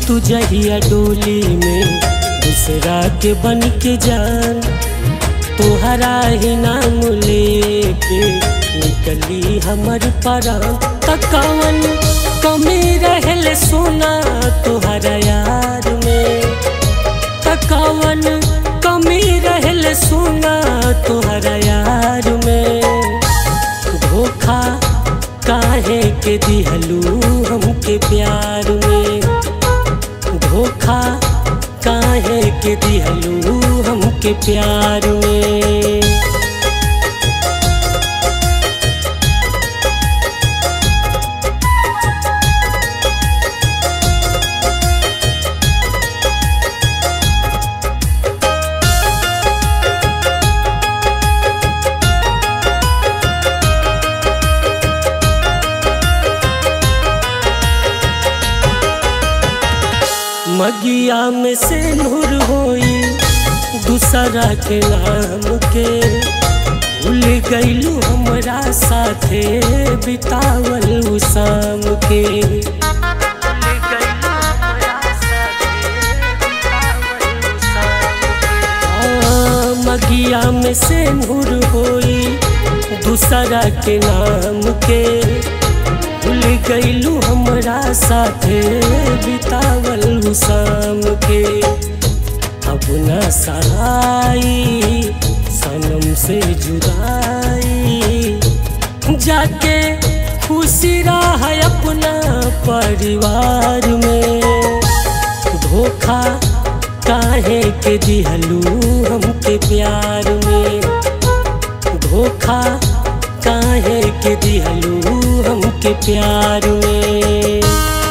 तू जहिया डोली में दूसरा के बन के जान तोहरा ही नाम लेके निकली हमर परान तकावन कमी रहल सोना तोहरा यार में तकावन कमी रहल सोना तोहरा यार में धोखा काहे के दिहलू हमके प्यार में धोखा काहे के दिहलू हमके प्यार में मगिया में से नूर होई दूसरा के नाम के भूल गईलू हमरा साथे बितावल उ शाम के आ, मगिया में से नूर होई दूसरा के नाम के भूल गईलू हमरा साथे बितावल उ शाम के अब न सहाई सनम से जुदाई जाके खुशी रहा अपना परिवार में धोखा काहे के दिहलू हमके प्यार में धोखा काहे के दिहलू हमके प्यार में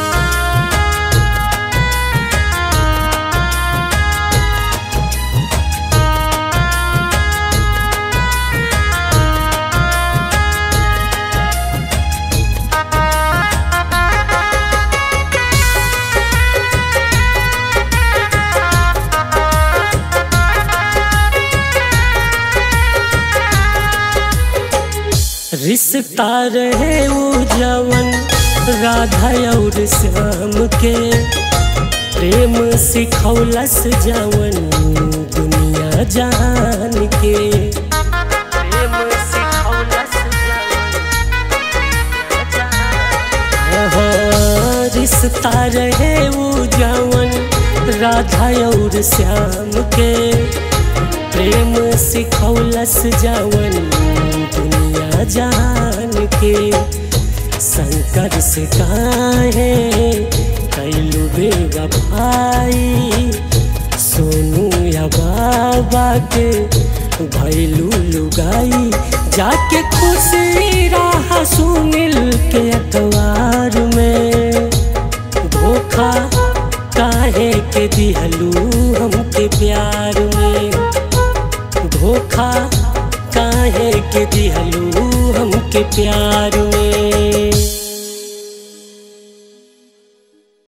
रिश्ता रहे वो जवन राधा और श्याम के प्रेम सिखौलस जवन दुनिया जान के प्रेम सिखौलस हाँ, रिश्ता रहे वो जवन राधा और श्याम के प्रेम सिखौलस जवन दुनिया जान के शंकर से काहे कैलू बेवफाई सोनू या बाबा के भैलू लुगाई जाके खुशी रहा सुनिल के अखबार में धोखा काहे के दिहलू हमके प्यार में धोखा काहे के दिहलू हमके प्यार में